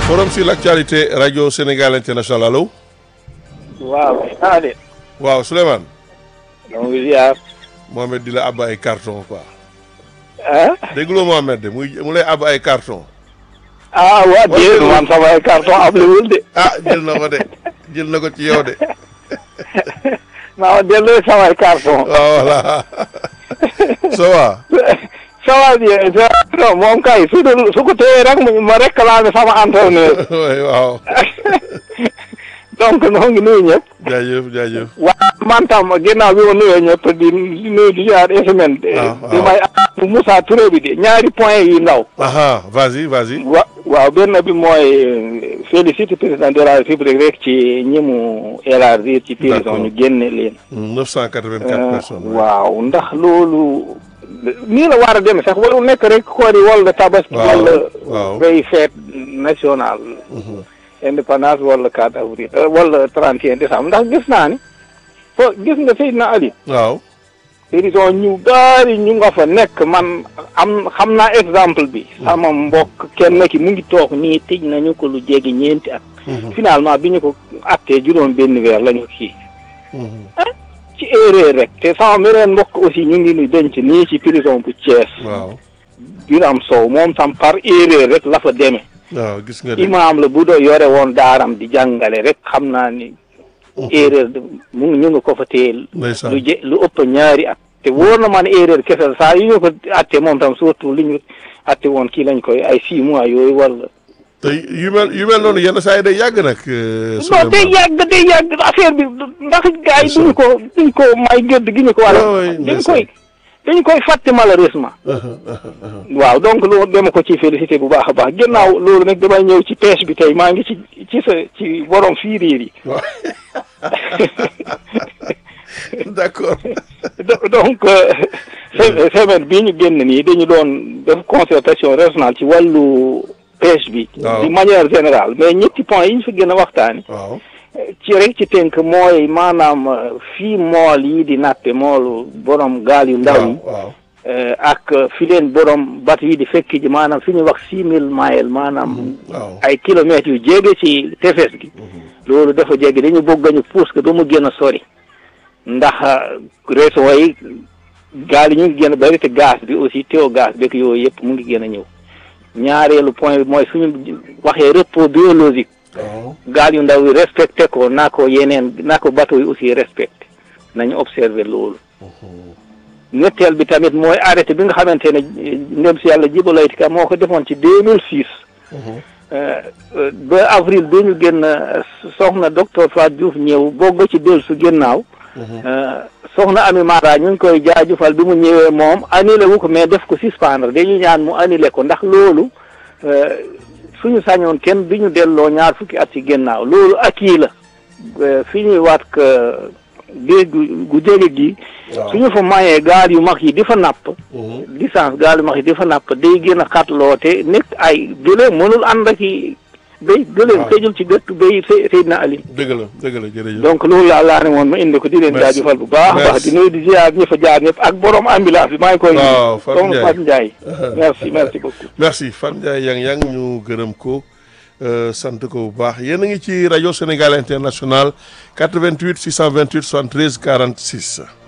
forum sur l'actualité radio Sénégal international allo. waaw ah de. waaw Souleymane. donc ziar. Mohamed di la àbb ay carton quoi. ah. dégguloo Mohamed de muy mu lay àbb ay carton. ah waa déedéet man sama ay carton ablewul de. ah jël na ko de jël na ko ci yow de. maa ma delloo sama ay carton. waaw voilà. ça va. ça va bien non moom kay su dul su ko téyee rek ma réclamé sama entraîneur. oui waaw. donc noo ngi nuyu ñëpp. jaajëf jaajëf. waaw man tam ginnaaw bi ma nuyoo ñëpp di di nuyu di ziar semaine. waaw di may Moussa Touré bi de ñaari point yu ndaw. aha vas-y vas-y. wa waaw benn bi mooy félicité président de la république rek ci ñi mu élargir ci prison ñu génne leen. 984 personnes. waaw ndax loolu nii la war a demee sax waru nekk rek koori wala tabaski. waaw wala waaw. bay fête nationale. indépendance wala 4 avril wala 31 décembre ndax gis naa ni fo gis nga Seydina Ali. waaw. prison ñu gaari ñu nga fa nekk man am xam naa exemple bi. sama mbokk kenn ki mu ngi toog nii tëj nañu ko lu jege ñeenti at. finalement bi ñu ko attee juróom benn weer lañu kii. ci erreur rek te sama meneen mbokk aussi ñu ngi nu denc nii ci prison bu Thiès. waaw. Biram Sow moom tam par erreur rek la fa demee. waaw gis nga de. imaam la bu doo yore woon daaram di jàngale rek xam naa ni. erreur de mu ngi ñu ngi ko fa téye. ndeysaan. lu je lu ëpp ñaari at. te wóor na ma ne erreur kese la saa yu ñu ko atte moom tam surtout li ñu atte woon kii lañ koy ay six mois yooyu wala. te yu mel yu mel noonu yenn saa yi day yàgg nag. euh, non day Souleymane. yàgg day yàgg affaire bi ndax gars yi duñ ko duñ ko may gëdd gi ñu ko war Ah a oui, dañ ndeysaan. koy dañ koy fàtte malheureusement waaw donc loolu dama ko ci félicité bu baax a baax gannaaw loolu nag damay ñëw ci pêche bi tey maa ngi ci ci sa ci borom fiiriir yi waaw. d'accord. Do- donc euh, se- semaine bii ñu génn nii dañu doon def concertation régionale ci wàllu pêche bi Waaw. de manière générale mais ñetti points yi ñu fi gën a waxtaani waaw. ci rek ci tënk mooy maanaam euh, fii mool yi di nappe moolu borom gaal yu ndaw yi waaw waaw. euh, ak fi leen borom bat yi di fekk ji maanaam fi ñuy wax six mille miles maanaam waaw. ay kilomètres yu jege ci tefes gi loolu dafa jege dañu bëgg ñu pousse ko ba mu gën a sori ndax réseau yi gaal yi ñu ngi gën a bëri te gaz bi aussi teew gaz beeg yooyu yëpp mu ngi gën a ñëw ñaareelu point bi mooy suñu waxee repos biologique waaw. gaal yu ndaw yi respecté ko naa ko yeneen naa ko bateau yi aussi respecté nañu observé loolu ñetteel bi tamit mooy arrêté bi nga xamante ne ndem si yàlla Djibo Leyti Ka moo ko defoon ci deux mille six ba avril bi ñu génn soxna docteur Fatou Diouf ñëw bogg ci dellu su ginnaaw soxna Ami Mara ñu ngi koy jaajëfal bi mu ñëwee moom annulé wu ko mais def ko suspendre dañuy ñaan mu annulé ko ndax loolu suñu sañoon kenn bi ñu delloo ñaar fukki at ci ginnaaw loolu akii la fi ñuy waat que géej gu gu jege gi suñu fa mayee gaal yu mag yi di fa napp licence gaal yu mag yi di fa napp day gën a xatloo te nekk ay gëléem mënul ànd ak i béy gëléem tëjul ci gëttu béy Seydina Ali dëgg la dëgg la jërëjëf. donc loolu laa laa ne woon ma indi ko di leen Merci. jaajëfal bu baax a baax Merci. di nuyu di ziar ñi fa jaar ñëpp ak borom ambulance bi maa ngi koy Waaw, Fatou soxna Fatou Ndiaye merci merci beaucoup merci Fan Ndiaye yang yang ñu gërëm ko euh, sant ko bu baax yéen a ngi ci rajo Sénégal International 88 628 73 46.